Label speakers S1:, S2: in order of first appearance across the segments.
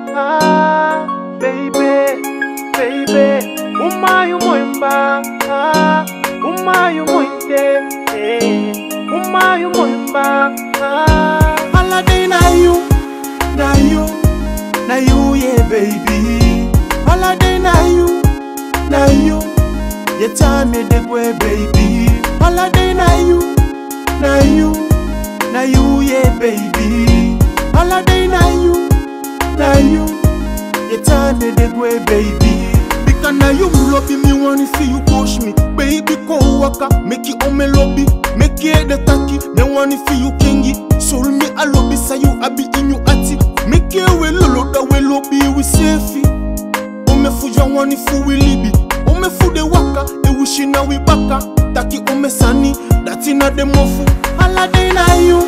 S1: ah, baby, baby, umayo mwemba, ah, umayo mwente, eh, umayo mwemba, ah. Holiday na you, na you, na you, yeah, baby. Holiday na you, na you, you time me the way, baby. Holiday na you, na you, na you, yeah, baby. Holiday na you, na you, you time me the way, baby.
S2: Because now you lobby me wanna see you push me Baby come waka, make it on me lobby Make it the taki, me wanna see you kingy Soul me a lobby, say you I be in you ati Make it we lolo, that we lobby we safety Ome fuja wani fu we libi Ome fu de waka, e wishi na we baka Taki ome sani, dati na de mofu
S1: Holiday na you,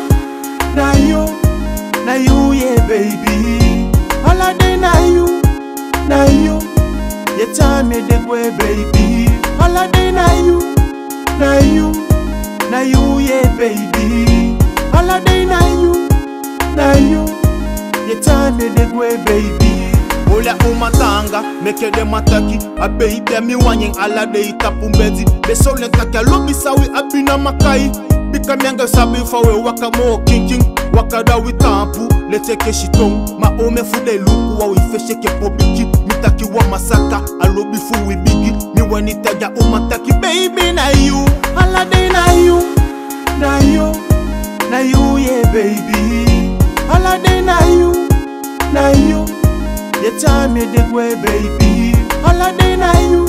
S1: na you, na you, yeah, baby. Holiday na you, na you, you time me the way, baby. Holiday na you, na you, na you, yeah, baby. Holiday na you, na you, you time me the way, baby.
S2: Ola umatanga, meke de mataki A baby mi wanying ala de itapu mbezi Be sole kaka lobi sawi abina makai Bika mianga sabi fawe waka mo kinking Waka da wi tampu, lete ke shitong Ma ome fude luku wa wi feshe ke pobiki Mitaki wa masaka, alobi fu wi bigi Mi wani taja umataki, baby na you
S1: Holiday na you, na you, na you, yeah, baby. Holiday na you, na you, you time me the way, baby. Holiday na you,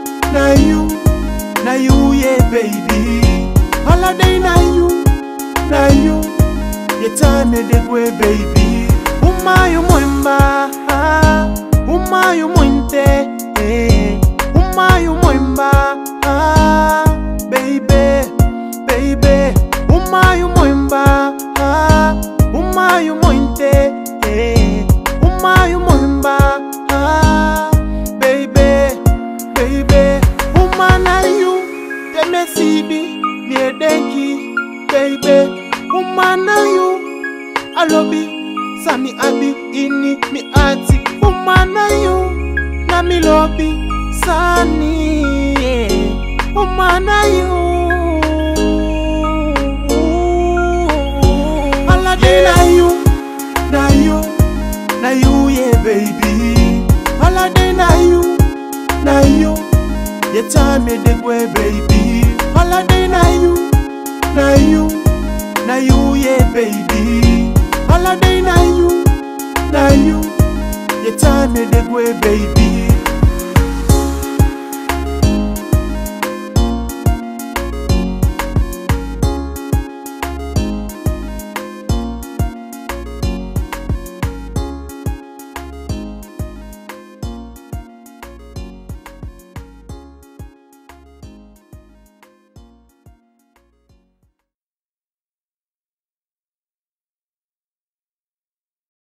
S1: na you, na you, yeah, baby. Holiday na you, na you, you time me the way, baby. Umayo mwemba, ah, umayo mwente, eh, umayo mwemba, ah, baby, baby, umayo mwemba, ah, umayo mwente, eh, umayo mwemba, ah, baby, baby, umana you, temesibi, miedenki, baby, umana you, alobi, sami abi, ini, mi ati, umana you, na mi lobi, sani, yeah, umana you. Holiday na you, na you, na you, yeah, baby. Holiday na you, na you, you time me the way, baby. Holiday na you, na you, na you, yeah, baby. Holiday na you, na you, you time me the way, baby.